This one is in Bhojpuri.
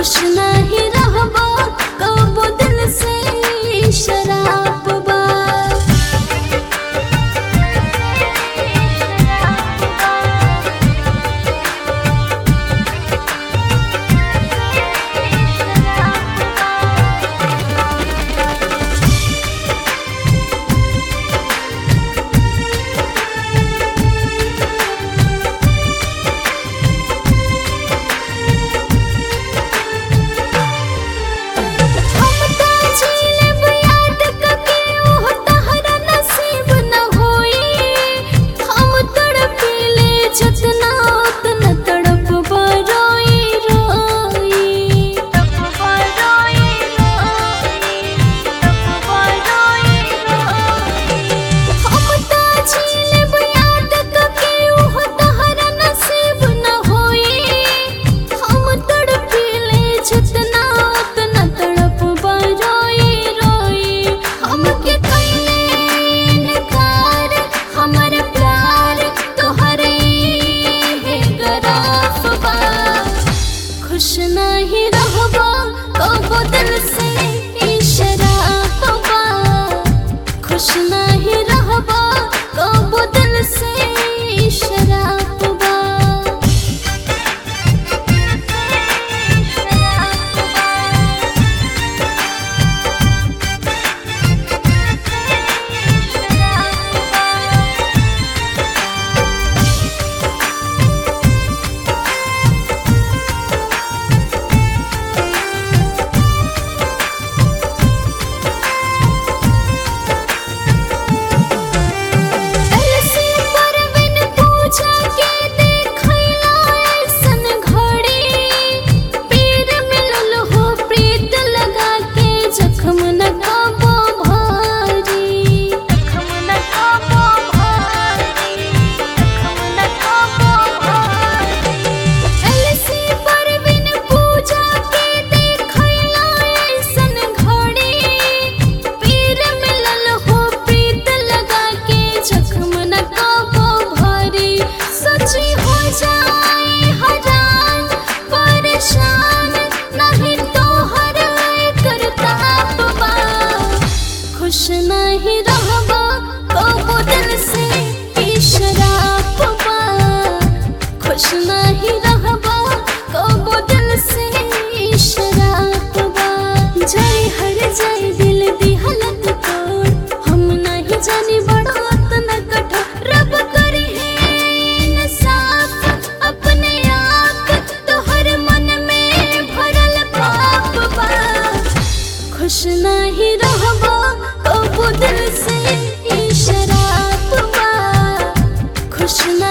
खुश नहीं रहबो कबो दिल से शराब बा हम त जीलब याद कके ओह तहरा नसीब न होई हम तड़पिले जतना उतना तड़प बरोई रोई तड़प बरोई रोई तड़प बरोई रोई हम त जीलब याद कके ओह तहरा नसीब न होई हम तड़पिले जितना उतना तड़प बरोई रोई हमके कइले इनकार हमर प्यार तोहरे है गराफ बा खुश नहीं रहबो कबो दिल से ई शराब बा खुश नहीं रहबो कबो दिल से ई शराब बा तरसी परबिन पूजा के देखैला ऐसन घड़ी पीर मिलल हो प्रीत लगा के जख्म न काबो भारी जख्म न काबो भारी जख्म न काबो भारी तरसी परबिन पूजा के देखैला ऐसन घड़ी पीर मिलल हो प्रीत लगा के जख्म न काबो भारी सची हो जाए हरान परेशान नहीं तो हर करता बा खुश नहीं रहबो कबो दिल से ई शराब बा खुश नहीं रहबो कबो दिल से ई शराब बा जय हर जय दिल दी हालत तोड़ हम नहीं जानी बड़ा न कठोर रब करी है इंसाफ अपने आप तोहर मन में भरल पाप बा खुश नहीं रहबो कबो दिल से ई शराब बा खुश